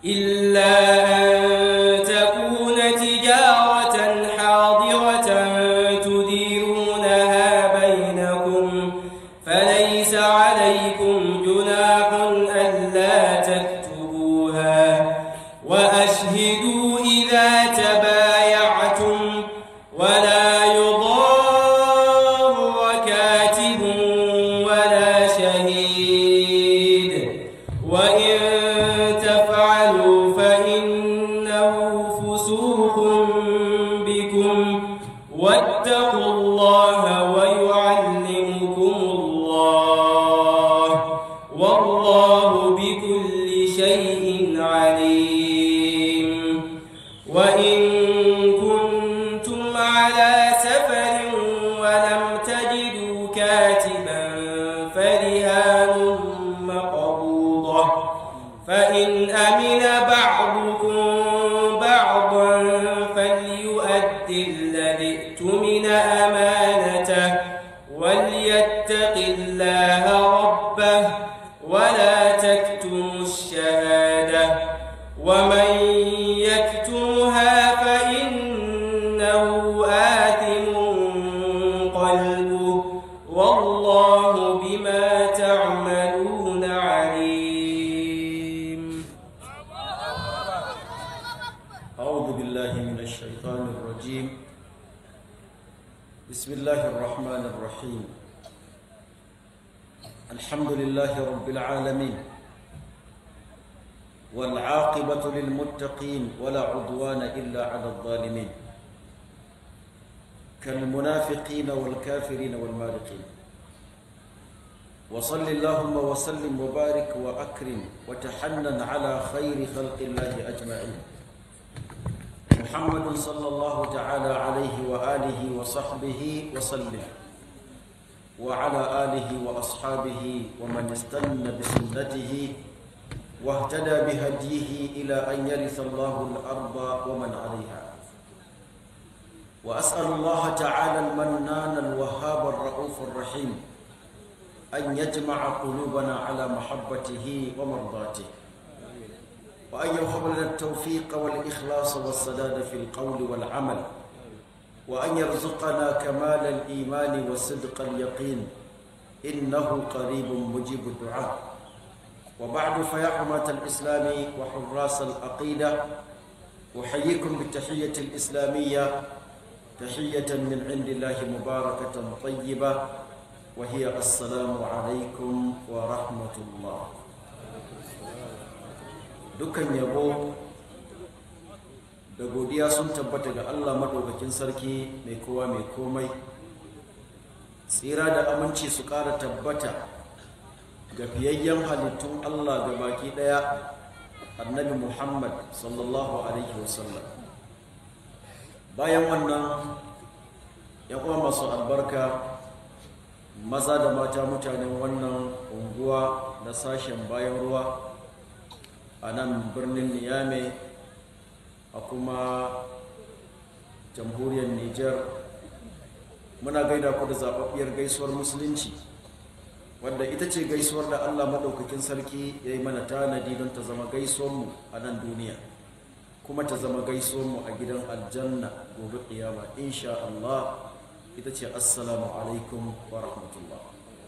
إلا أن تكون تجارة حاضرة تديرونها بينكم فليس عليكم جناح ألا تكتبوها وأشهدوا إذا تبايعتم ولا يضار كاتب ولا شهيد وإن تفعلوا فإنه فسوق بكم واتقوا الله ويعلمكم الله والله بكل شيء عليم وإن كنتم على سفر ولم تجدوا كاتبا فرهان مقبوضة فإن أمن بعضكم بعضا فليؤدي الذي اؤتمن أمانته وليتق الله ربه ولا تكتموا الشهادة ومن يكتمها فإنه آثم قلبه والله بما تعملون عليم أعوذ بالله من الشيطان الرجيم بسم الله الرحمن الرحيم الحمد لله رب العالمين والعاقبة للمتقين ولا عدوان إلا على الظالمين كالمنافقين والكافرين والمارقين وصل اللهم وسلم وبارك وأكرم وتحنن على خير خلق الله أجمعين محمد صلى الله تعالى عليه وآله وصحبه وسلم وعلى آله وأصحابه ومن استنى بسنته واهتدى بهديه إلى أن يرث الله الأرض ومن عليها وأسأل الله تعالى المنان الوهاب الرؤوف الرحيم أن يجمع قلوبنا على محبته ومرضاته وأن يوهب لنا التوفيق والإخلاص والسداد في القول والعمل وأن يرزقنا كمال الإيمان وصدق اليقين إنه قريب مجيب الدعاء وبعد فيا حماة الإسلام وحراس العقيدة أحييكم بالتحية الإسلامية تحية من عند الله مباركة طيبة وهي السلام عليكم ورحمة الله dukkan yabo da godiya sun tabbata ga Allah maɗaukakin sarki mai kowa mai komai tsira da aminci su ƙara tabbata ga fiyayyen halittun Allah ga baki ɗaya annabi Muhammad sallallahu alaihi wasallam bayan wannan ya kuma masu albarka maza da mata mutanen wannan unguwa na sashen bayan ruwa a nan birnin niyame a kuma jamhuriyar niger muna gaida ku da zaɓaɓɓiyar gaisuwar musulunci wadda ita ce gaisuwar da allah maɗaukakin sarki ya yi mana tanadi don ta zama gaisuwarmu a nan duniya kuma ta zama gaisuwarmu a gidan aljanna gobe ƙiyama insha allah ita ce assalamu alaikum wa rahmatullah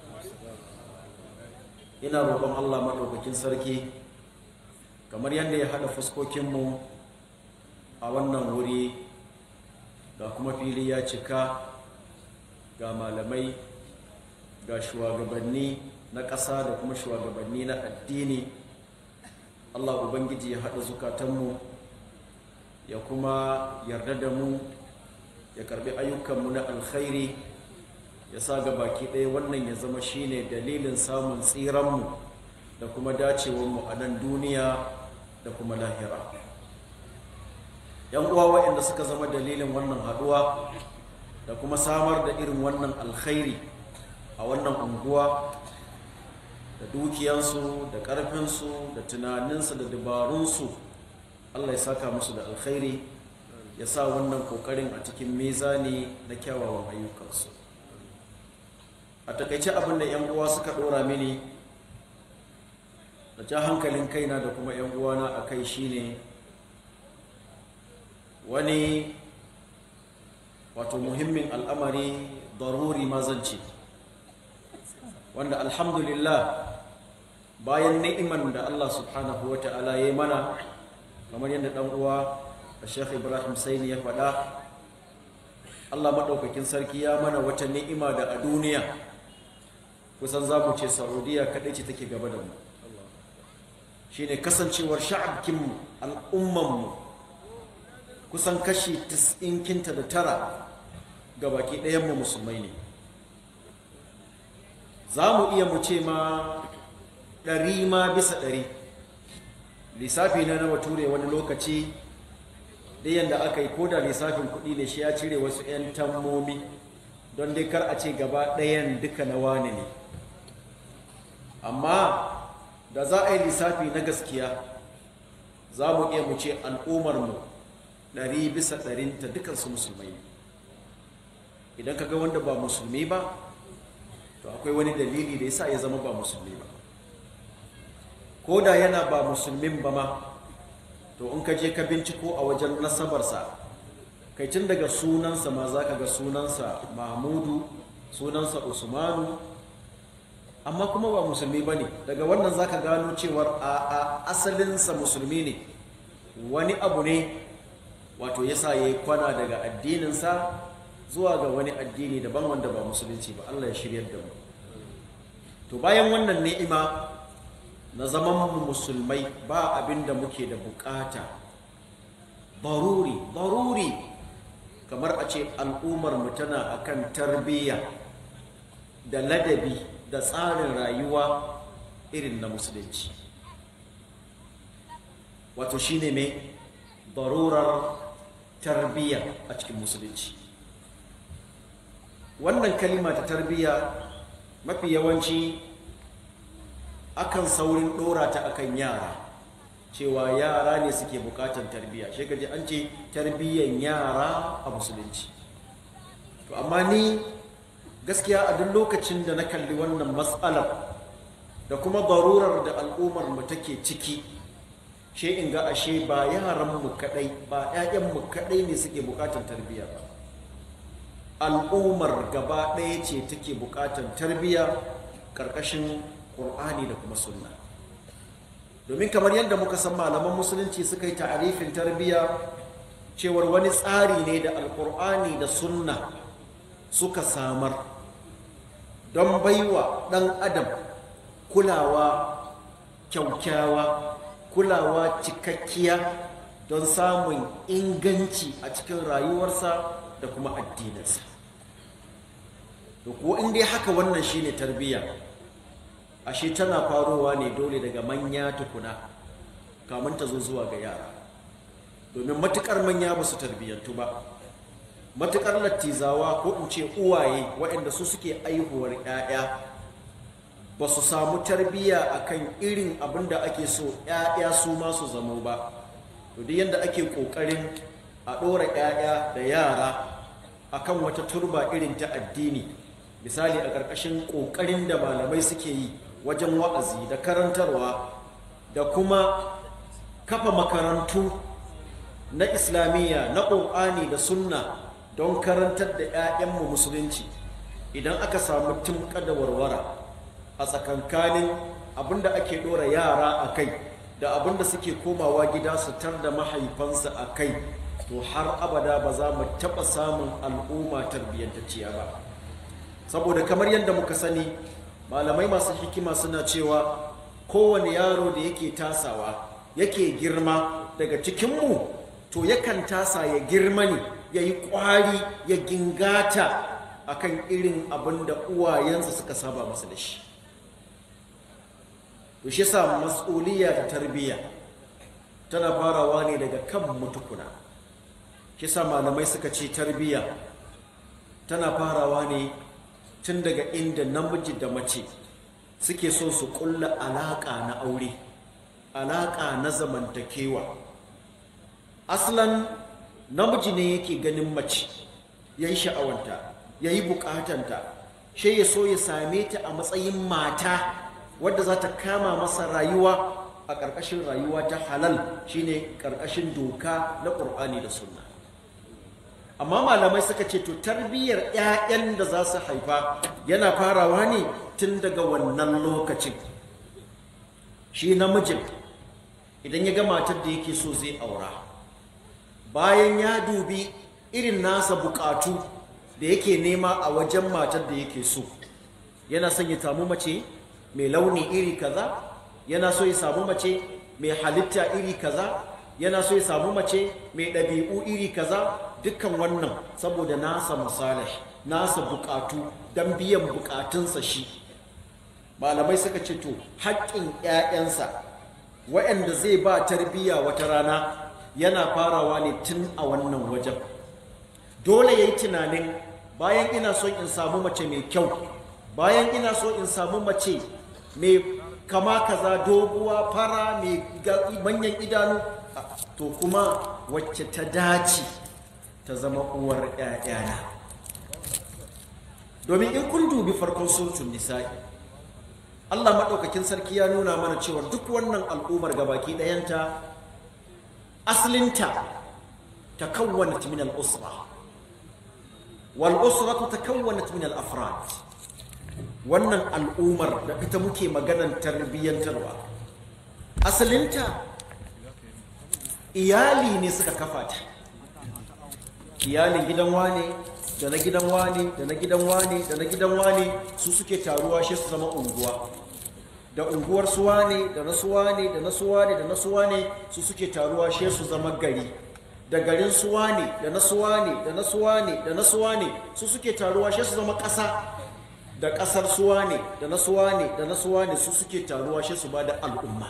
ina roƙon allah maɗaukakin sarki kamar yadda ya haɗa fuskokinmu a wannan wuri ga kuma fili ya cika ga malamai ga shugabanni na ƙasa da kuma shugabanni na addini allah ubangiji ya haɗa zukatanmu ya kuma yarda da mu ya karbi ayyukanmu na alkhairi ya sa ga baki ɗaya wannan ya zama shine dalilin samun tsiranmu da kuma dacewarmu a nan duniya da kuma lahira yan uwa waɗanda suka zama dalilin wannan haɗuwa da kuma samar da irin wannan alkhairi a wannan unguwa da dukiyansu da ƙarfinsu da tunaninsu da dabarunsu allah ya saka musu da alkhairi ya sa wannan ƙoƙarin a cikin mizani na kyawawan ayyukansu a takaice abin da yan uwa suka ɗora mini da ja hankalin kaina da kuma 'yan uwana a kai shine wani wato muhimmin al'amari daruri mazanci wanda alhamdulillah bayan ni'iman da Allah subhanahu wa ta'ala ya yi mana kamar yadda ɗan uwa da Sheikh Ibrahim Saini ya faɗa Allah maɗaukakin sarki ya mana wata ni'ima da a duniya kusan za mu ce Saudiya kaɗai ce take gaba da mu shi ne kasancewar sha'abkinmu al'ummanmu kusan kashi 90 da tara ga baki ɗayanmu musulmai ne za mu iya mu ce ma ɗari ma bisa ɗari lissafi na na bature wani lokaci da yadda aka yi koda lissafin kuɗi ne shi ya cire wasu 'yan tammomi don dai kar a ce gaba ɗayan duka na wani ne amma da za a yi lissafi na gaskiya za mu iya mu ce al'ummarmu ɗari bisa ɗarinta dukansu musulmai idan ka ga wanda ba musulmi ba to akwai wani dalili da yasa ya zama ba musulmi ba ko da yana ba musulmin ba ma to in ka je ka binciko a wajen nasabarsa kai tun daga sunansa ma za ka ga sunansa mahmudu sunansa usmanu amma kuma ba musulmi ba ne daga wannan za ka gano cewar a asalinsa musulmi ne wani abu ne wato yasa ya yi kwana daga addininsa zuwa ga wani addini daban wanda ba musulunci ba Allah ya shiryar da mu to bayan wannan ni'ima na zaman mu musulmai ba abin da muke da bukata baruri baruri kamar a ce al'ummar mu tana akan tarbiyya da ladabi da tsarin rayuwa irin na musulunci wato shine mai barurar tarbiyya a cikin musulunci wannan kalima ta tarbiyya mafi yawanci akan saurin ɗora ta akan yara cewa yara ne suke bukatar tarbiyya shi gaji an ce tarbiyyan yara a musulunci to amma ni gaskiya a duk lokacin da na kalli wannan matsalar da kuma barurar da al'ummar mu take ciki she in ga ashe ba yaran mu kadai ba 'ya'yan mu kadai ne suke bukatar tarbiyya ba al'ummar gaba ɗaya ce take buƙatar tarbiyya ƙarƙashin ƙur'ani da kuma sunna domin kamar yadda muka san malaman musulunci suka yi ta'arifin tarbiyya cewar wani tsari ne da alƙur'ani da sunna suka samar don baiwa ɗan adam kulawa kyaukyawa kulawa cikakkiya don samun inganci a cikin rayuwarsa da kuma addininsa to ko in dai haka wannan shine tarbiyya ashe tana farowa ne dole daga manya tukuna kamun ta zo zuwa ga yara domin matukar manya ba su tarbiyyantu ba matukar lattizawa ko in ce uwaye waɗanda su suke aihuwar 'ya'ya ba su samu tarbiyya akan irin abin da ake so 'ya'ya su ma su zamo ba to duk yadda ake ƙoƙarin a ɗora 'ya'ya da yara akan wata turba irin ta addini misali a ƙarƙashin ƙoƙarin da malamai suke yi wajen wa'azi da karantarwa da kuma kafa makarantu na islamiyya na ƙur'ani da sunna don karantar da 'ya'yanmu musulunci idan aka samu timka da warwara a tsakankanin abinda ake ɗora yara a kai da abinda suke komawa gida su tar da mahaifansa a kai to har abada ba za mu taɓa samun al'umma tarbiyyantacciya ba saboda kamar yadda muka sani malamai masu hikima suna cewa kowane yaro da yake tasawa yake girma daga cikinmu to yakan tasa ya girma ne ya yi ƙwari ya gingata akan irin abin da uwayensa suka saba masa da shi to shi sa mas'uliyya ta tarbiyya tana farawa ne daga kan mutukuna shi sa malamai suka ce tarbiyya tana farawa ne tun daga inda namiji da mace suke so su kulla alaƙa na aure alaƙa na zamantakewa aslan namiji ne yake ganin mace ya yi sha'awanta ya yi bukatanta shi ya so ya same ta a matsayin mata wadda za ta kama masa rayuwa a ƙarƙashin rayuwa ta halal shine ƙarƙashin doka na ƙur'ani da sunna amma malamai suka ce to tarbiyyar 'ya'yan da za su haifa yana farawa ne tun daga wannan lokacin shi namijin idan ya ga matar da yake so zai aura bayan ya dubi irin nasa bukatu da yake nema a wajen matar da yake so yana son ya samu mace mai launi iri kaza yana so ya samu mace mai halitta iri kaza yana so ya samu mace mai ɗabi'u iri kaza dukkan wannan saboda nasa masalih nasa bukatu don biyan bukatunsa shi malamai suka ce to haƙƙin 'ya'yansa waɗanda zai ba tarbiyya wata rana yana farawa ne tun a wannan wajen dole ya yi tunanin bayan ina so in samu mace mai kyau bayan ina so in samu mace mai kama kaza doguwa fara mai manyan idanu to kuma wacce ta dace ta zama uwar ‘ya'yana domin in kun dubi farkon sultun nisa'i Allah maɗaukakin sarki ya nuna mana cewa duk wannan al'ummar gabaki ɗayanta asalinta ta kawwana min al'usra wal usratu ta kawwana min al'afrad wannan al'ummar da ita muke maganan tarbiyyantarwa asalinta iyali ne suka kafa ta iyalin gidan wane da na gidan wane da na gidan wane da na gidan wane su suke taruwa shi su zama unguwa da unguwar su wane da na su wane da na su wane da na su wane su suke taruwa shi su zama gari da garin su wane da na su wane da na su wane da na su wane su suke taruwa shi su zama ƙasa da ƙasar su wane da na su wane da na su wane su suke taruwa shi su ba da al'umma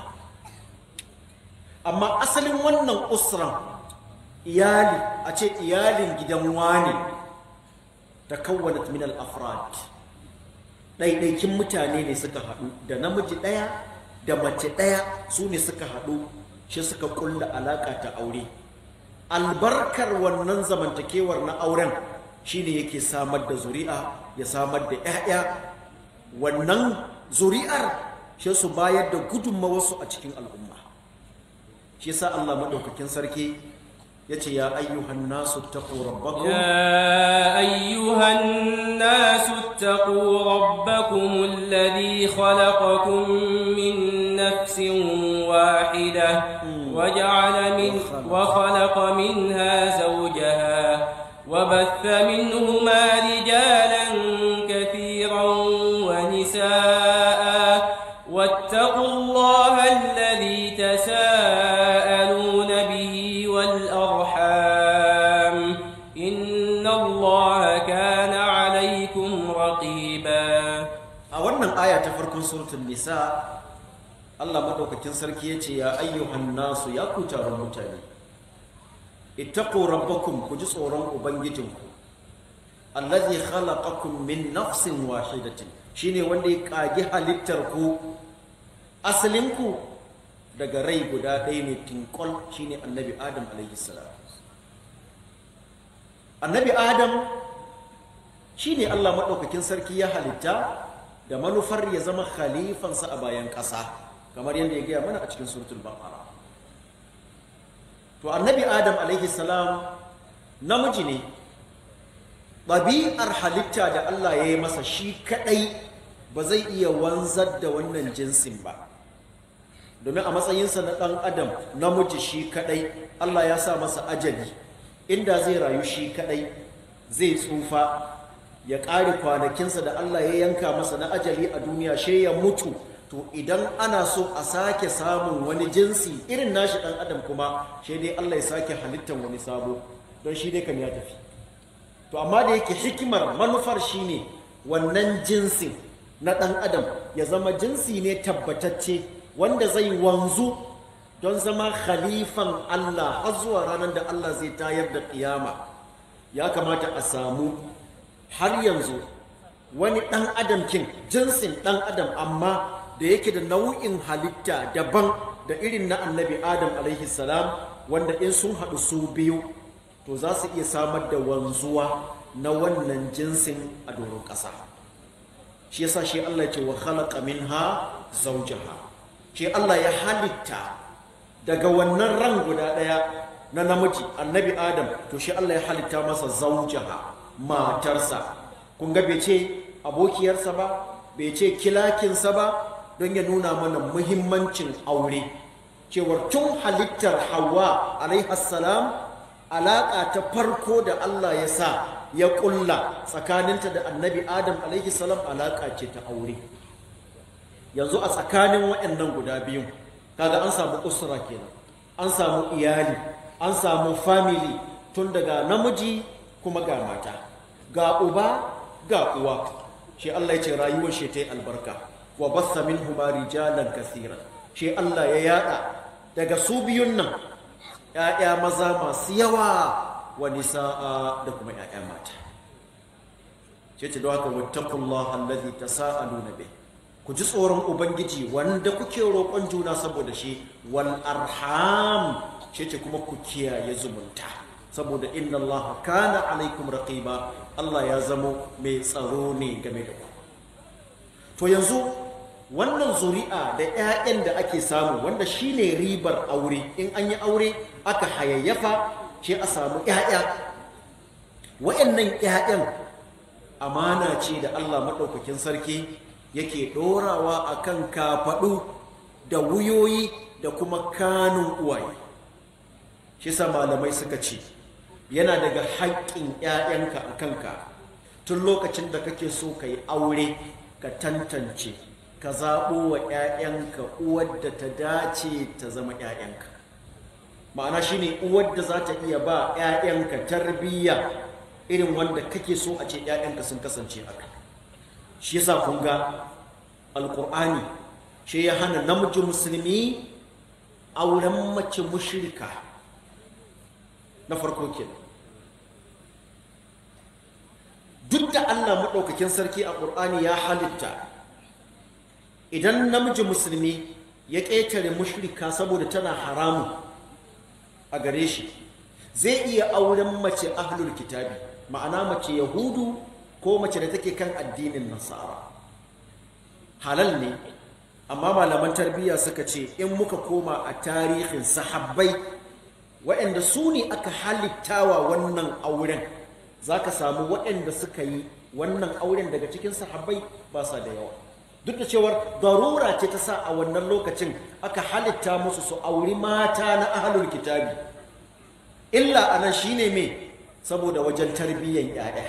amma asalin wannan usran iyali a ce iyalin gidan wane ta kawwana min al-afrad ɗaiɗaikin mutane ne suka haɗu da namiji ɗaya da mace ɗaya su ne suka haɗu shi suka ƙulla alaƙa ta aure albarkar wannan zamantakewar na auren shine yake samar da zuri'a ya samar da 'ya'ya wannan zuri'ar shi su bayar da gudunmawarsu a cikin al'umma shi sa Allah maɗaukakin sarki yace ya ayyuhan nasu taqu rabbakum يا أيها الناس اتقوا ربكم الذي خلقكم من نفس واحدة وجعل من وخلق منها زوجها وبث منهما رجالا كثيرا ونساء واتقوا الله الذي تساءلون به والأرحام إن الله كان عليكم رقيبا a wannan aya ta farkon suratul nisa Allah madaukakin sarki yace ya ayyuhan nasu ya ku taron mutane ittaqu rabbakum ku ji tsoron ubangijinku allazi khalaqakum min nafsin wahidatin shine wanda ya kage halittar ku asalin ku daga rai guda ɗaya ne tinkol shine annabi adam alaihi salam annabi adam shine Allah madaukakin sarki ya halitta da manufar ya zama khalifansa a bayan ƙasa kamar yadda ya gaya mana a cikin suratul baqara to annabi adam alaihi salam namiji ne ɗabi'ar halitta da Allah ya yi masa shi kaɗai ba zai iya wanzar da wannan jinsin ba domin a matsayinsa na ɗan adam namiji shi kaɗai Allah ya sa masa ajali inda zai rayu shi kaɗai zai tsufa ya ƙare kwanakinsa da Allah ya yanka masa na ajali a duniya she ya mutu to idan ana so a sake samun wani jinsi irin nashi ɗan adam kuma she dai Allah ya sake halittar wani sabo don shi dai kam ya tafi to amma da yake hikimar manufar shine wannan jinsin na ɗan adam ya zama jinsi ne tabbatacce wanda zai wanzu don zama khalifan Allah har zuwa ranar da Allah zai tayar da ƙiyama ya kamata a samu har yanzu wani ɗan adam kin jinsin ɗan adam amma da yake da nau'in halitta daban da irin na annabi adam alaihi salam wanda in sun haɗu su biyu to za su iya samar da wanzuwa na wannan jinsin a doron ƙasa shi yasa shi Allah ya ce wa khalaqa minha zawjaha shi Allah ya halitta daga wannan ran guda daya na namiji annabi adam to shi Allah ya halitta masa zawjaha matarsa kun ga bai ce abokiyarsa ba bai ce kilakinsa ba don ya nuna mana muhimmancin aure cewar tun halittar hawa alaihassalam alaƙa ta farko da Allah ya sa ya ƙulla tsakaninta da annabi adam alaihissalam alaƙa ce ta aure yanzu a tsakanin waɗannan guda biyun kaga an samu usra kenan an samu iyali an samu family tun daga namiji kuma ga mata ga uba ga uwa shi Allah ya ce rayuwar shi ta yi albarka wa bassa minhuma rijalan kasiran shi Allah ya yada daga su biyun nan ‘ya'ya maza masu yawa wa nisa'a da kuma ‘ya'ya mata ce ce don haka wattakullah allazi tasa'aluna bih ku ji tsoron ubangiji wanda kuke roƙon juna saboda shi wal arham ce ce kuma ku kiyaye zumunta saboda inna Allah kana alaikum raqiba Allah ya zamo mai tsaro ne game da ku to yanzu wannan zuri'a da 'ya'yan da ake samu wanda shine ribar aure in an yi aure aka hayayyafa shi a samu 'ya'ya wa'annan 'ya'yan amana ce da Allah maɗaukakin sarki yake ɗorawa a kan kafaɗu da wuyoyi da kuma kanun uwaye shi sa malamai suka ce yana daga haƙƙin 'ya'yanka a kanka tun lokacin da kake so ka yi aure ka tantance ka zaɓo wa 'ya'yanka uwar da ta dace ta zama 'ya'yanka ma'ana shine uwar da za ta iya ba 'ya'yanka tarbiyya irin wanda kake so a ce 'ya'yanka sun kasance haka shi yasa kun ga alƙur'ani shi ya hana namiji musulmi auren mace mushrika na farko kenan duk da Allah maɗaukakin sarki a ƙur'ani ya halitta idan namiji musulmi ya ƙetare mushrika saboda tana haramu a gare shi zai iya auren mace ahlul kitabi ma'ana mace yahudu ko mace da take kan addinin nasara halal ne amma malaman tarbiyya suka ce in muka koma a tarihin sahabbai waɗanda su ne aka halittawa wannan auren za ka samu waɗanda suka yi wannan auren daga cikin sahabbai ba sa da yawa duk da cewar darura ce ta sa a wannan lokacin aka halitta musu su auri mata na ahalul kitabi illa anan shine me saboda wajen tarbiyyan 'ya'ya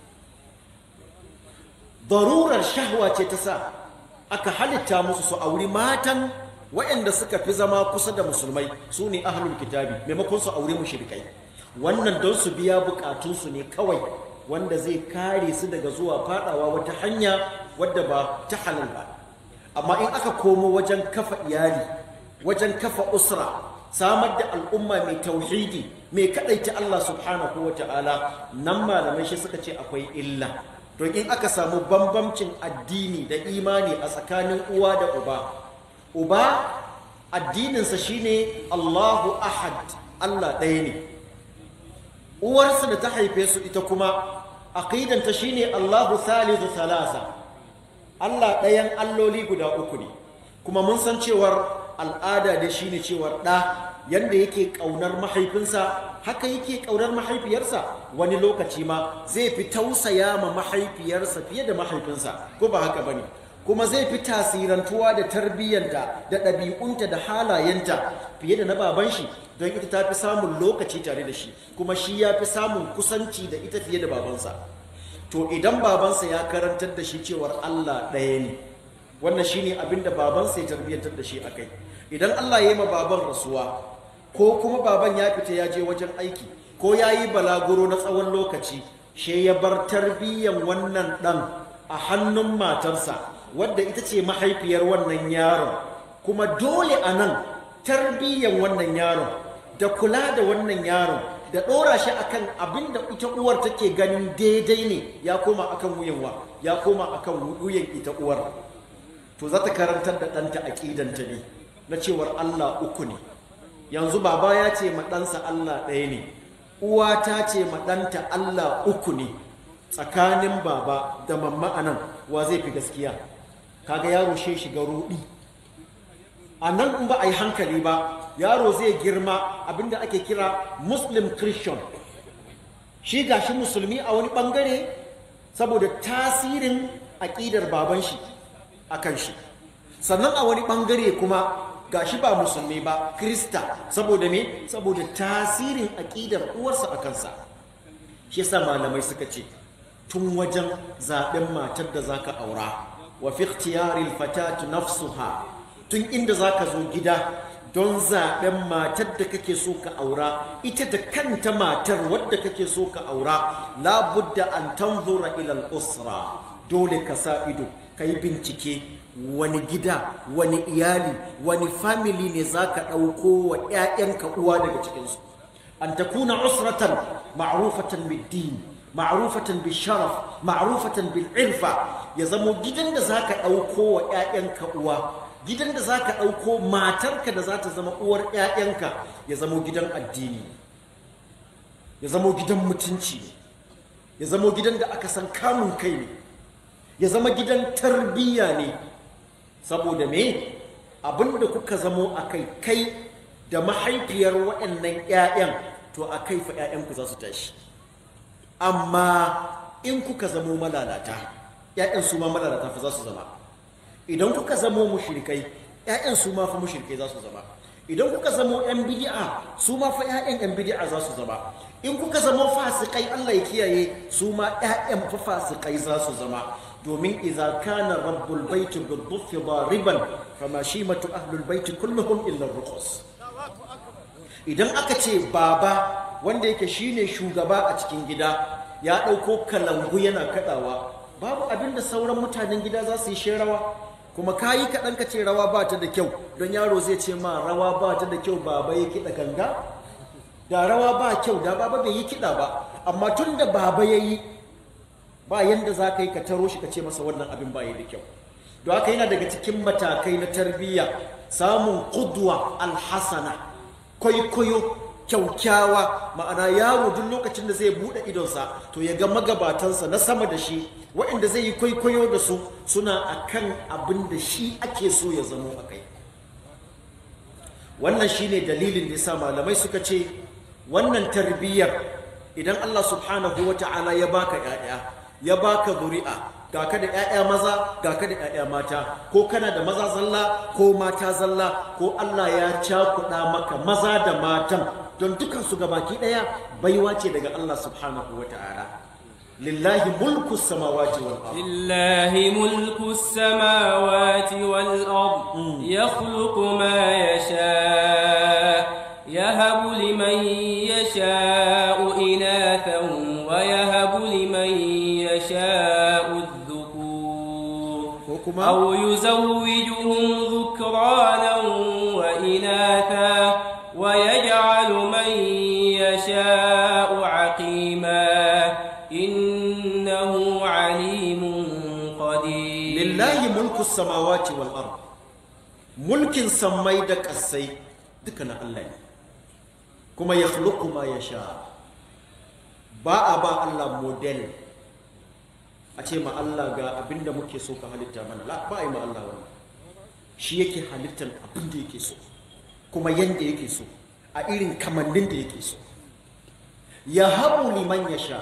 darurar shahwa ce ta sa aka halitta musu su auri matan waɗanda suka fi zama kusa da musulmai su ne ahalul kitabi maimakon su auri mushrikai wannan don su biya bukatunsu ne kawai wanda zai kare su daga zuwa fadawa wata hanya wadda ba ta halal ba amma in aka komo wajen kafa iyali wajen kafa usra samar da al'umma mai tauhidi mai kadaita Allah subhanahu wa ta'ala nan malamai shi suka ce akwai illa don in aka samu bambamcin addini da imani a tsakanin uwa da uba uba addininsa shine Allahu ahad Allah ɗaya ne uwarsa da ta haife su ita kuma aqidanta shine Allahu thalithu thalatha Allah ɗayan alloli guda uku ne kuma mun san cewar al'ada da shine cewar ɗa yanda yake ƙaunar mahaifinsa haka yake ƙaunar mahaifiyarsa wani lokaci ma zai fi tausaya ma mahaifiyarsa fiye da mahaifinsa ko ba haka bane kuma zai fi tasirantuwa da tarbiyyanta da ɗabi'unta da halayenta fiye da na baban shi don ita ta fi samun lokaci tare da shi kuma shi ya fi samun kusanci da ita fiye da babansa to idan babansa ya karantar da shi cewar Allah ɗaya ne wannan shine abin da babansa ya tarbiyyantar da shi akai idan Allah ya yi ma baban rasuwa ko kuma baban ya fita ya je wajen aiki ko ya yi balaguro na tsawon lokaci she ya bar tarbiyyan wannan ɗan a hannun matarsa wadda ita ce mahaifiyar wannan yaron kuma dole a nan tarbiyyan wannan yaron da kula da wannan yaron da ɗora shi akan abin da ita uwar take ganin daidai ne ya koma akan wuyan wa ya koma akan wuyan ita uwar to za ta karantar da ɗanta aƙidanta ne na cewar Allah uku ne yanzu baba ya ce ma ɗansa Allah ɗaya ne uwa ta ce ma ɗanta Allah uku ne tsakanin baba da mamma anan wa zai fi gaskiya kaga yaro shi shiga rudi a nan in ba a yi hankali ba yaro zai girma abinda ake kira muslim christian shi gashi musulmi a wani bangare saboda tasirin aƙidar baban shi a kan shi sannan a wani bangare kuma gashi ba musulmi ba krista saboda me saboda tasirin aƙidar uwarsa a kansa shi yasa malamai suka ce tun wajen zaɓen matar da zaka aura wa fi ikhtiyaril fatatu nafsuha tun inda zaka zo gida don zaɓen matar da kake so ka aura ita da kanta matar wadda kake so ka aura labudda an tanzura ilal usra dole ka sa ido ka yi bincike wani gida wani iyali wani family ne za ka ɗauko wa 'ya'yanka uwa daga cikinsu an takuna usratan ma'rufatan bid-din ma'rufatan bil-sharaf ma'rufatan bil-irfa ya zamo gidan da za ka ɗauko wa 'ya'yanka uwa gidan da za ka ɗauko matarka da za ta zama uwar 'ya'yanka ya zamo gidan addini ya zamo gidan mutunci ya zamo gidan da aka san kamun kai ne ya zama gidan tarbiyya ne saboda me abinda kuka zamo a kai kai da mahaifiyar waɗannan 'ya'yan to a kai fa 'ya'yanku za su tashi amma in kuka zamo malalata 'ya'yan su ma malalata fa za su zama idan kuka zamo mushrikai ƴaƴan su ma fa mushrikai za su zama idan kuka zamo ƴan bid'a su ma fa ƴaƴan ƴan bid'a za su zama in kuka zamo fasikai Allah ya kiyaye su ma ƴaƴan fa fasikai za su zama domin idza kana rabbul baiti bid-dhuffi dariban fama shimatu ahlul baiti kulluhum illa ruqus idan aka ce baba wanda yake shine shugaba a cikin gida ya ɗauko kalangu yana kaɗawa babu abin da sauran mutanen gida za su yi sherawa kuma ka yi kaɗan ka ce rawa ba ta da kyau don yaro zai ce ma rawa ba ta da kyau baba ya kiɗa ganga da rawa ba kyau da baba bai yi kiɗa ba amma tun da baba ya yi ba yanda za ka yi ka taro shi ka ce masa wannan abin ba ya da kyau don haka yana daga cikin matakai na tarbiyya samun kudwa alhasana kwaikwayo kyaukyawa ma'ana yaro duk lokacin da zai buɗe idonsa to ya ga magabatansa na sama da shi waɗanda zai yi kwaikwayo da su suna akan abin da shi ake so ya zamo a kai wannan shine dalilin da yasa malamai suka ce wannan tarbiyyar idan Allah subhanahu wa ta'ala ya baka ƴaƴa ya baka zuri'a ga ka da ƴaƴa maza ga ka da ƴaƴa mata ko kana da maza zalla ko mata zalla ko Allah ya cakuɗa maka maza da matan don dukansu gabaki ɗaya baiwa ce daga Allah subhanahu wa ta'ala lillahi mulku samawati wal ard لله ملك السماوات والأرض يخلق ما يشاء يهب لمن يشاء إناثا ويهب لمن يشاء الذكور وكما- أو يزوجهم ذكرانا وإناثا ويجعل من يشاء عقيما إنه عليم قدير lillahi mulku samawati wal ard mulkin sammai da ƙasai duka na Allah ne kuma ya ma ya sha ba a ba Allah model a ce ma Allah ga abinda muke so ka halitta mana la ba a yi ma Allah wannan shi yake halittar abinda yake so kuma yanda yake so a irin kamannin da yake so ya habu liman ya sha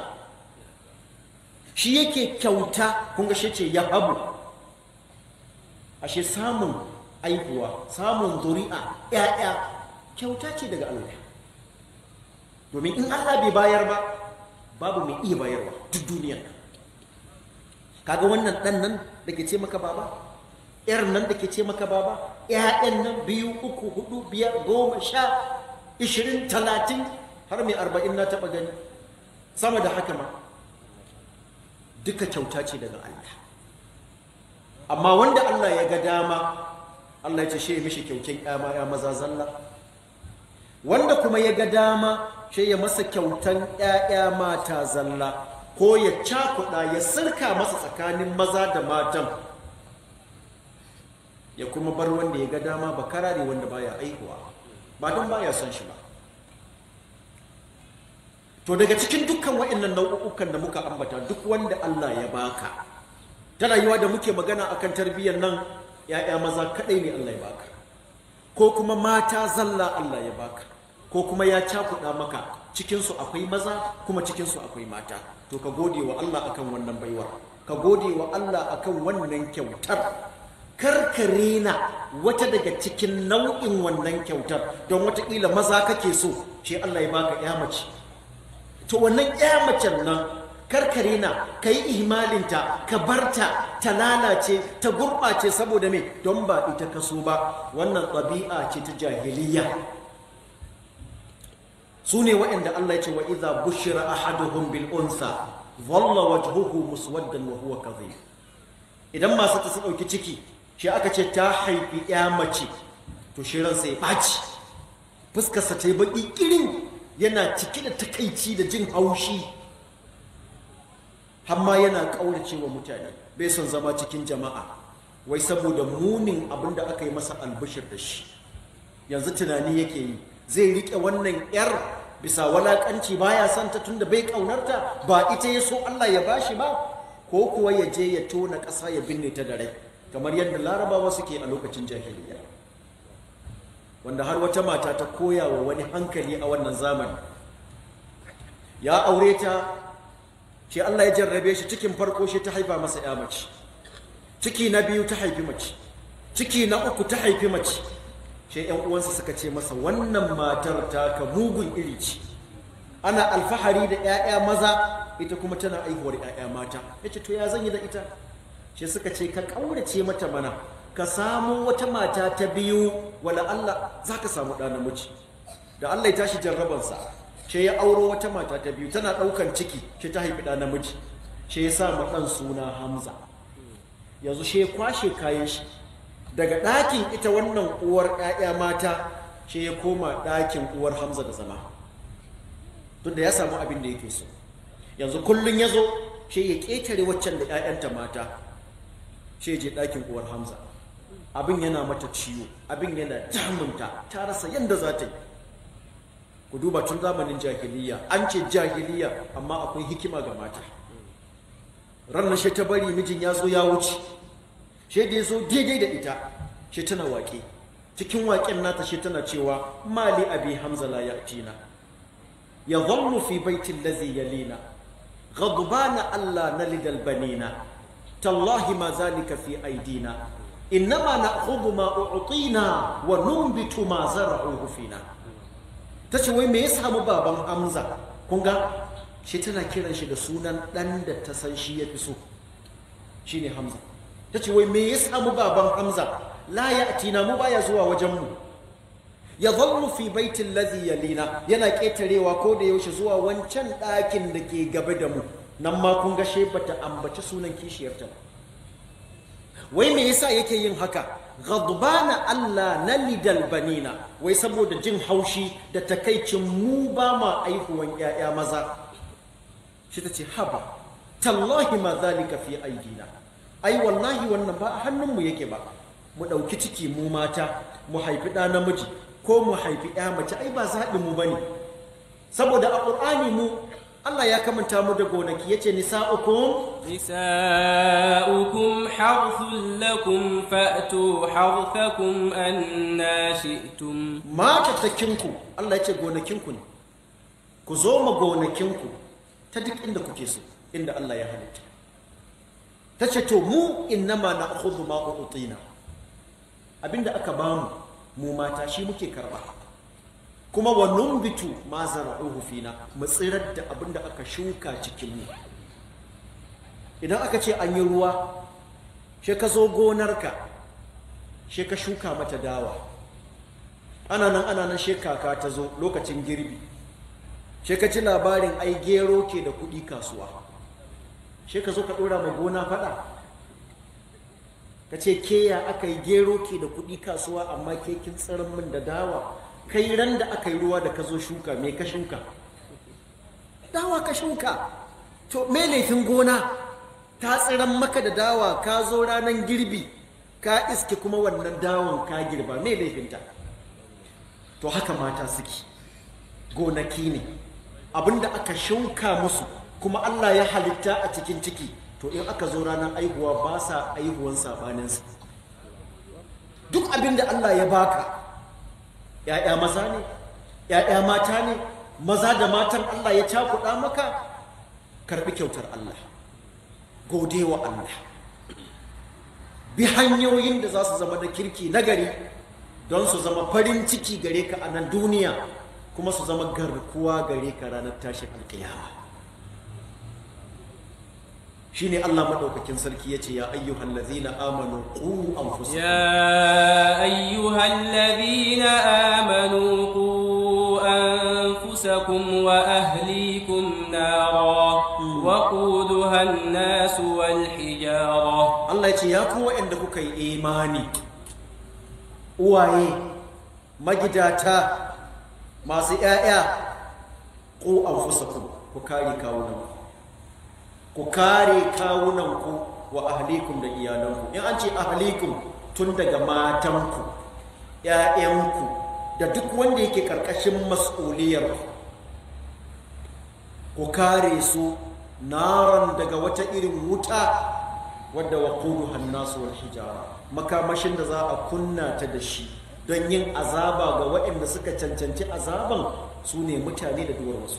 shi yake kyauta kun ga shi ce ya habu ashe samun aihuwa samun zuri'a ƴaƴa kyauta ce daga Allah domin in Allah bai bayar ba babu mai iya bayarwa duk duniyar nan kaga wannan ɗan nan da ke ce maka baba ƴar nan da ke ce maka baba ƴaƴan nan biyu uku hudu biyar goma sha ishirin talatin har mai arba'in na taɓa gani sama da haka ma duka kyauta ce daga Allah amma wanda Allah ya ga dama Allah ya ce shi ya mishi kyaukin ƴama ya maza zalla wanda kuma ya ga dama shi ya masa kyautan ƴaƴa mata zalla ko ya cakuɗa ya sirka masa tsakanin maza da matan ya kuma bar wanda ya ga dama ba karare wanda baya aihuwa ba don baya son shi ba to daga cikin dukkan waɗannan nau'ukan da muka ambata duk wanda Allah ya baka ta rayuwa da muke magana akan tarbiyyar nan ya'ya maza kadai ne Allah ya baka ko kuma mata zalla Allah ya baka ko kuma ya cakuɗa maka cikinsu akwai maza kuma cikinsu akwai mata to ka gode wa Allah akan wannan baiwar ka gode wa Allah akan wannan kyautar karkare na wata daga cikin nau'in wannan kyautar don watakila maza kake so shi Allah ya baka ya mace to wannan ya macen nan karkare na ka yi ihmalinta ka barta ta lalace ta gurɓace saboda me don ba ita ka so ba wannan ɗabi'a ce ta jahiliya su ne waɗanda Allah ya ce wa iza bushira ahaduhum bil unsa dhalla wajhuhu muswaddan wa huwa kadhib idan masu ta su ɗauki ciki shi aka ce ta haifi ya mace to shi ransa ya ɓaci fuskarsa ta yi baƙi ƙirin yana cike da takaici da jin haushi hamma yana ƙaurace wa mutane bai son zama cikin jama'a wai saboda munin abin da aka yi masa albishir da shi yanzu tunani yake yi zai riƙe wannan 'yar bisa walaƙanci baya son ta tunda bai ƙaunarta ba ita ya so Allah ya bashi ba ko kuwa ya je ya tona ƙasa ya binne ta da rai kamar yadda larabawa suke a lokacin jahiliya wanda har wata mata ta koya wa wani hankali a wannan zamani ya aure ta shi Allah ya jarrabe shi cikin farko shi ta haifa masa ya mace ciki na biyu ta haifi mace ciki na uku ta haifi mace shi yan uwansa suka ce masa wannan matar ta ka mugun iri ce ana alfahari da 'ya'ya maza ita kuma tana aihuwar 'ya'ya mata yace to ya zan yi da ita shi suka ce ka ƙaurace mata mana ka samu wata mata ta biyu wala Allah za ka samu ɗa namiji da Allah ya tashi jarrabansa shi ya auro wata mata ta biyu tana ɗaukan ciki shi ta haifi ɗa namiji shi ya sa ɗan suna Hamza yanzu shi ya kwashe kayan shi daga ɗakin ita wannan uwar ‘ya'ya mata shi ya koma ɗakin uwar Hamza da zama duk da ya samu abin da yake so yanzu kullum ya zo shi ya ƙetare waccan da ‘ya'yanta mata shi je ɗakin uwar Hamza abin yana mata ciwo abin yana damunta ta rasa yadda za ta yi ku duba tun zamanin jahiliya an ce jahiliya amma akwai hikima ga mata ranar shi ta bari mijin ya zo ya wuce shi da ya zo daidai da ita shi tana waƙe cikin waƙen nata shi tana cewa mali abi hamza la ya'tina ya zallu fi baitin lazi yalina ghadbana allah nalidal banina tallahi ma zalika fi aidina innama na'khudhu ma u'tina wa numbitu ma zara'uhu fina tace wai me ya samu baban Hamza kun ga shi tana kiran shi da sunan dan da ta san shi yafi so shine Hamza tace wai me ya samu baban Hamza la ya'tina mu baya zuwa wajen mu ya zallu fi baitin ladhi yalina yana ketarewa ko da yaushe zuwa wancan ɗakin da ke gaba da mu nan ma kun ga she bata ambaci sunan kishiyarta ba wai me yasa yake yin haka ghadbana Allah na lidal banina wai saboda jin haushi da takaicin mu ba ma aihuwan yaya maza shi ta ce haba tallahi ma zalika fi aidina ai wallahi wannan ba a hannunmu yake ba mu ɗauki ciki mu mata mu haifi ɗa namiji ko mu haifi ya mace ai ba zaɓin mu bane saboda a ƙur'ani mu Allah ya kamanta mu da gonaki yace nisa'ukum نساؤكم حرث لكم فأتوا حرثكم أنا شئتم matattakinku Allah yace gonakinku ne ku zo ma gonakinku ta duk inda kuke so inda Allah ya halitta ta ce to mu innama na'khudhu ma utina abinda aka bamu mu mata shi muke karba kuma wa numbitu ma zara'uhu fina mu tsirar da abinda aka shuka cikin mu idan aka ce an yi ruwa she ka zo gonarka she ka shuka mata dawa ana nan ana nan she kaka ta zo lokacin girbi she ka ci labarin ai gero ke da kuɗi kasuwa she ka zo ka ɗora ma gona faɗa ka ce ke ya aka yi gero ke da kuɗi kasuwa amma ke kin tsirin min da dawa kai ran da aka yi ruwa da ka zo shuka me ka shuka dawa ka shuka to me laifin gona ta tsiran maka da dawa ka zo ranar girbi ka iske kuma wannan dawon ka girba me laifinta to haka mata suke gonaki ne abinda aka shuka musu kuma Allah ya halitta a cikin ciki to to in aka zo ranar aihuwa ba sa aihuwan sabaninsa duk abin da Allah ya baka ‘ya'ya maza ne ‘ya'ya mata ne maza da matan Allah ya cakuɗa maka karɓi kyautar Allah gode wa Allah bi hanyoyin da za su zama da kirki nagari don su zama farin ciki gare ka a nan duniya kuma su zama garkuwa gare ka ranar tashin alkiyama shine Allah madaukakin sarki yace ya ayyuhal ladzina amanu qu anfusakum يا أيها الذين آمنوا قوا أنفسكم وأهليكم نارا وقودها الناس والحجارة Allah yace ya ku waɗanda kuka yi imani uwaye magidata masu ƴaƴa qu anfusakum ku kare kawunanku ku kare kawunanku wa ahlikum da iyalanku in an ce ahlikum tun daga matanku ‘ya'yanku da duk wanda yake ƙarƙashin mas'uliyar ku kare su naran daga wata irin wuta wadda wa kudu hannasu wal hijara makamashin da za a kunna ta da shi don yin azaba ga waɗanda suka cancanci azaban su ne mutane da duwar wasu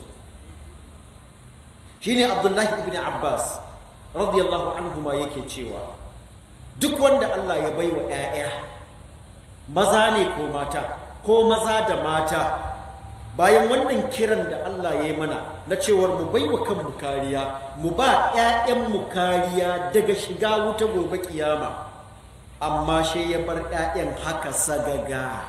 shine abdullahi ibn abbas radiyallahu anhu ma yake cewa duk wanda allah ya bai wa 'ya'ya maza ne ko mata ko maza da mata bayan wannan kiran da allah ya yi mana na cewar mu bai wa kanmu kariya mu ba 'ya'yanmu kariya daga shiga wuta gobe kiyama amma shi ya bar 'ya'yan haka sagaga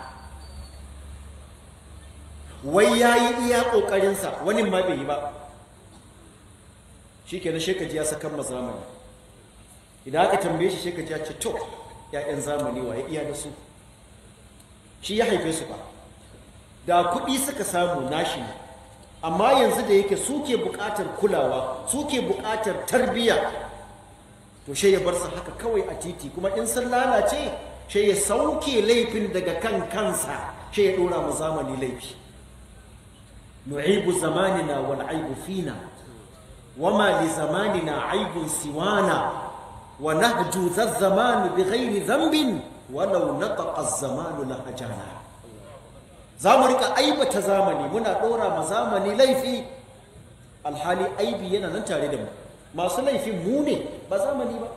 wai ya yi iya ƙoƙarinsa wani ma bai yi ba shi ke na shekaji ya sakan ma zamani idan aka tambaye shi shekaji ya ce to ‘ya'yan zamani wa ya iya da su shi ya haife su ba da kuɗi suka samu nashi ne amma yanzu da yake suke buƙatar kulawa suke buƙatar tarbiyya to shi ya bar su haka kawai a titi kuma in sun lalace shi ya sauke laifin daga kan kansa shi ya ɗora mu zamani laifi nu'ibu zamanina wal aibu fina وما لزماننا عيب سوانا ونهجو ذا الزمان بغير ذنب ولو نطق الزمان لهجانا zamu rika aibata zamani muna dora ma zamani laifi alhali aibi yana nan tare da mu masu laifin mu ne ba zamani ba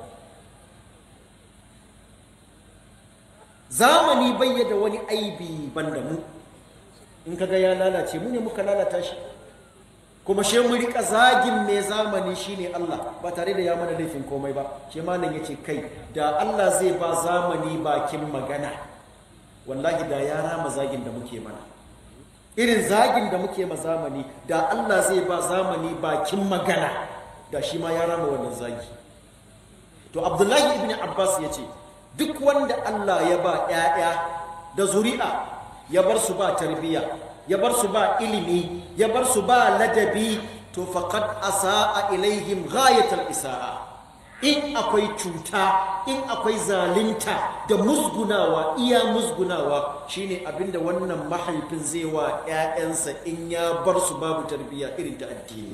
zamani bai da wani aibi banda mu in kaga ya lalace mu ne muka lalata shi kuma she mu rika zagin mai zamani shine Allah ba tare da ya mana laifin komai ba she malam yace kai da Allah zai ba zamani bakin magana wallahi da ya rama zagin da muke mana irin zagin da muke ma zamani da Allah zai ba zamani bakin magana da shi ma ya rama wannan zagi to Abdullahi ibn Abbas yace duk wanda Allah ya ba ƴaƴa da zuri'a ya bar su ba tarbiyya ya bar su ba ilimi ya bar su ba ladabi to faqad asaa ilaihim ghayatal isaa in akwai cuta in akwai zalunta da musgunawa iya musgunawa shine abinda wannan mahaifin zai wa ƴaƴansa in ya bar su babu tarbiyya irin ta addini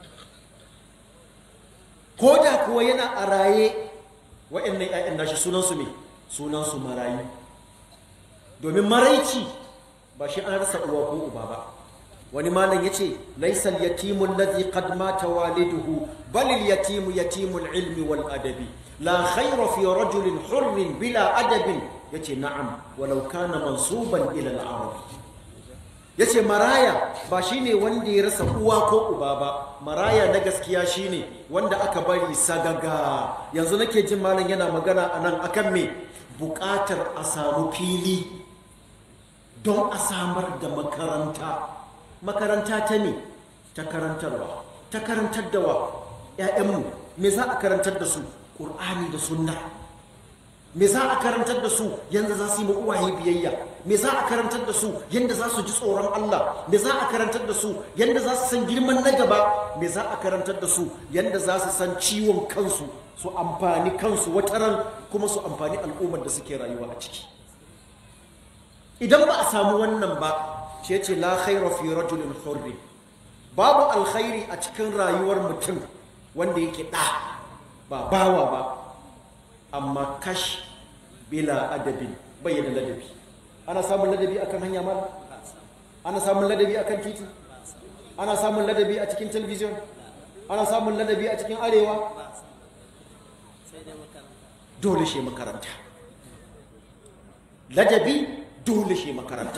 ko da kuwa yana a raye waɗannan ƴaƴan nashi sunansu me sunansu marayu domin maraici ba shi an rasa uwa ko uba ba wani malam yace laysal yatimu alladhi qad mata waliduhu bal al yatimu yatimul ilmi wal adabi la khayra fi rajulin hurrin bila adabin yace na'am walau kana mansuban ila al arab yace maraya ba shine wanda ya rasa uwa ko uba ba maraya na gaskiya shine wanda aka bari sagaga yanzu nake jin malam yana magana anan akan me buƙatar a samu fili don a samar da makaranta makaranta ta ne ta karantarwa ta karantar da wa 'ya'yanmu me za a karantar da su ƙur'ani da sunna me za a karantar da su yadda za su yi uwaye biyayya me za a karantar da su yadda za su ji tsoron Allah me za a karantar da su yadda za su san girman na gaba me za a karantar da su yadda za su san ciwon kansu su amfani kansu wataran kuma su amfani al'ummar da suke rayuwa a ciki idan ba a samu wannan ba ce ce la khaira fi rajulin hurri babu alkhairi a cikin rayuwar mutum wanda yake ɗa ba bawa ba amma kash bila adabin bayyana ladabi ana samun ladabi akan hanya mala ana samun ladabi akan titi ana samun ladabi a cikin talabijin ana samun ladabi a cikin arewa dole shi makaranta ladabi dole shi makaranta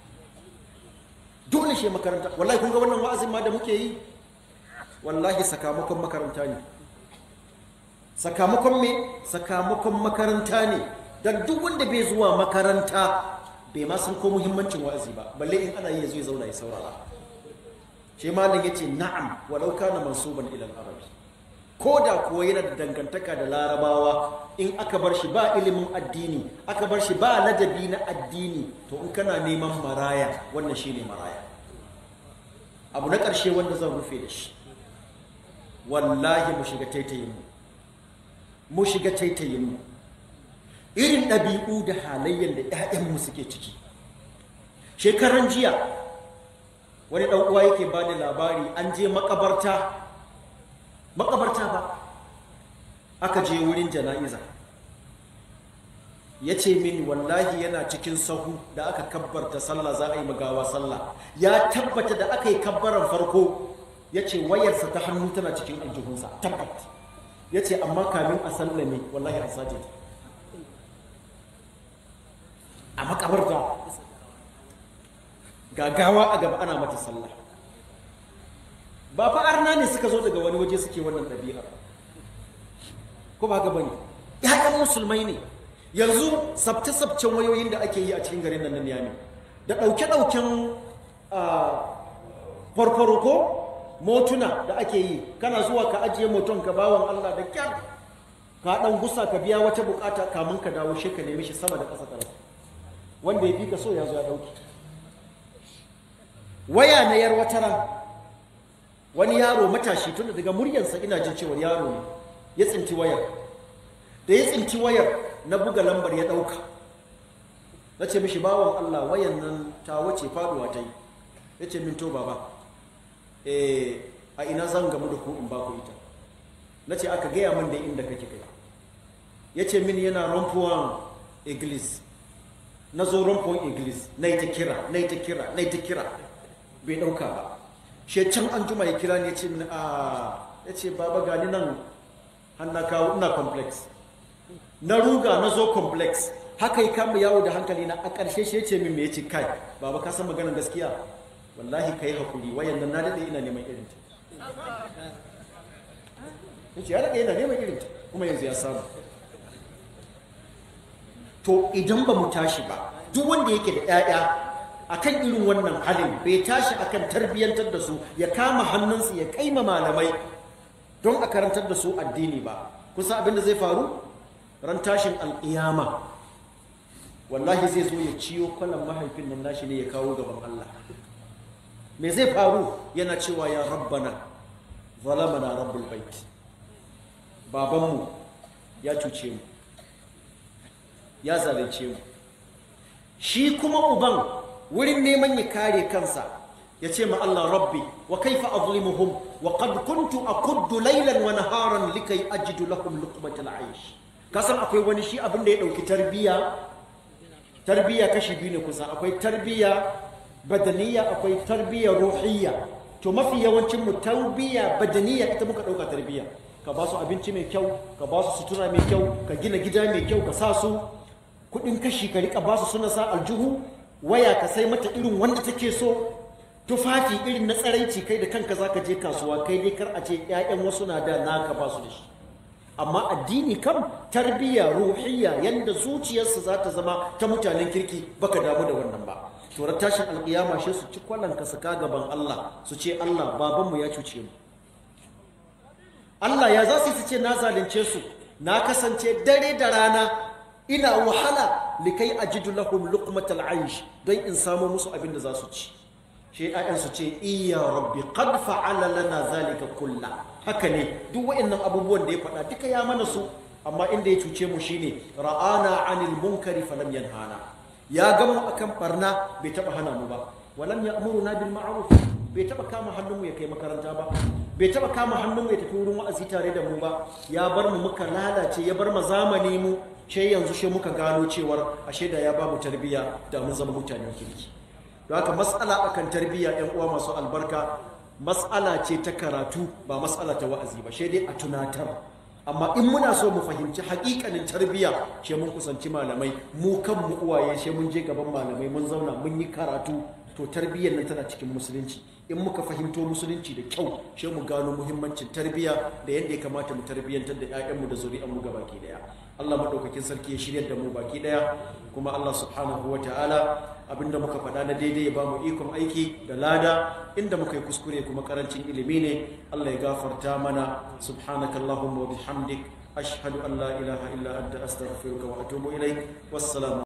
dole shi makaranta wallahi kun ga wannan wa'azin ma da muke yi wallahi sakamakon makaranta ne sakamakon me sakamakon makaranta ne dan duk wanda bai zuwa makaranta bai ma san ko muhimmancin wa'azi ba balle in ana yi ya zo ya zauna ya saurara shi malam yace na'am walau kana mansuban ila al-arabi ko da kuwa yana da dangantaka da larabawa in aka bar shi ba ilimin addini aka bar shi ba ladabi na addini to in kana neman maraya wannan shine maraya abu na ƙarshe wanda zan rufe da shi wallahi mu shiga taitayin mu mu shiga taitayin mu irin ɗabi'u da halayyar da 'ya'yanmu suke ciki shekaran jiya wani ɗan uwa yake ba da labari an je makabarta makabarta ba aka je wurin jana'iza ya ce min wallahi yana cikin sahu da aka kabbarta sallah za a yi magawa sallah ya tabbata da aka yi kabbaran farko ya ce wayarsa ta hannu tana cikin aljihunsa tabbat ya ce amma kamin a sallame wallahi an sace ta a makabarta gagawa a gaba ana mata sallah ba fa arna ne suka zo daga wani waje suke wannan ɗabi'ar ko ba haka bane ƴaƴan musulmai ne yanzu sabce-sabcen wayoyin da ake yi a cikin garin nan na Niyami da ɗauke-ɗauken farfaro ko motuna da ake yi kana zuwa ka ajiye moton ka bawan Allah da kyar ka ɗan gusa ka biya wata bukata kamun ka dawo shi ka nemi shi sama da ƙasa ƙasa wanda ya fi ka so ya zo ya ɗauki waya na yar wataran wani yaro matashi tunda daga muryarsa ina jin cewa yaro ne ya tsinti wayar da ya tsinti wayar na buga lambar ya ɗauka na ce mishi bawan Allah wayan nan ta wace faduwa ta yi ya ce min to baba eh a ina zan gamu da ku in ba ku ita na ce aka gaya min da inda kake kai ya ce min yana rompuwan iglis na zo rompuwan iglis na yi ta kira na yi ta kira na yi ta kira bai ɗauka ba shi can an juma ya kira ne ya ce min a ya ce baba gani nan hannu kawo ina complex na ruga na zo complex haka yi kama yawo da hankali na a ƙarshe shi ya ce min me ya ce kai baba ka san maganar gaskiya wallahi ka yi haƙuri wayan nan na daɗe ina neman irinta ya ce ya daɗe ina neman irinta kuma yanzu ya samu to idan ba mu tashi ba duk wanda yake da 'ya'ya akan irin wannan halin bai tashi akan tarbiyyantar da su ya kama hannunsu ya kai ma malamai don a karantar da su addini ba kusa abin da zai faru ran tashin alƙiyama wallahi zai zo ya ciyo kwalan mahaifin nan nashi ne ya kawo gaban Allah me zai faru yana cewa ya rabbana zalamana rabbul bait babanmu ya cuce mu ya zalunce mu shi kuma uban wurin neman ya kare kansa ya ce ma Allah rabbi wa kaifa azlimuhum wa qad kuntu akuddu laylan wa naharan likai ajidu lahum luqmatal aish kasan akwai wani shi abin da ya dauki tarbiya tarbiya kashi biyu ne kusa akwai tarbiya badaniya akwai tarbiya ruhiyya to mafi yawancin mu tarbiya badaniya ita muka dauka tarbiya ka ba su abinci mai kyau ka ba su sutura mai kyau ka gina gida mai kyau ka sa su kudin kashi ka rika ba su suna sa aljuhu waya ka sai mata irin wanda take so tufafi irin na tsaraici kai da kanka zaka je kasuwa kai dai kar a ce ƴaƴan wasu na da naka ba su da shi amma addini kam tarbiyya ruhiyya yanda zuciyarsu za ta zama ta mutanen kirki baka damu da wannan ba to tashin alƙiyama shi su ci kwallon ka saka gaban Allah su ce Allah babanmu ya cuce mu Allah ya za su ce na zalunce su na kasance dare da rana ina wahala likai ajidu lahum luqmatal aish don in samu musu abin da za su ci shi ayan su ce iya rabbi qad fa'ala lana zalika kulla haka ne duk wayannan abubuwan da ya faɗa duka ya mana su amma inda ya cuce mu shine ra'ana anil munkari falam yanhana ya ga mu akan barna bai taba hana mu ba walam ya'muruna bil ma'ruf bai taba kama hannunmu ya kai makaranta ba bai taba kama hannunmu ya tafi wurin wa'azi tare da mu ba ya bar mu muka lalace ya bar mu zamani mu ce yanzu shi muka gano cewar ashe da ya ba mu tarbiyya da mun zama mutanen kirki don haka matsala akan tarbiyya yan uwa masu albarka matsala ce ta karatu ba matsala ta wa'azi ba shi dai a tunatar amma in muna so mu fahimci hakikanin tarbiyya shi mun kusanci malamai mu kanmu uwaye shi mun je gaban malamai mun zauna mun yi karatu to tarbiyyar nan tana cikin musulunci in muka fahimto musulunci da kyau shi mu gano muhimmancin tarbiyya da yadda ya kamata mu tarbiyyantar da 'ya'yanmu da zuri'anmu ga baki daya Allah madaukakin sarki ya shirya da mu baki daya kuma Allah subhanahu wa ta'ala abinda muka faɗa na daidai ya bamu ikon aiki da lada inda muka yi kuskure kuma karancin ilimi ne Allah ya gafarta mana subhanakallahumma wa bihamdik ashhadu an la ilaha illa anta astaghfiruka wa atubu ilaik wassalamu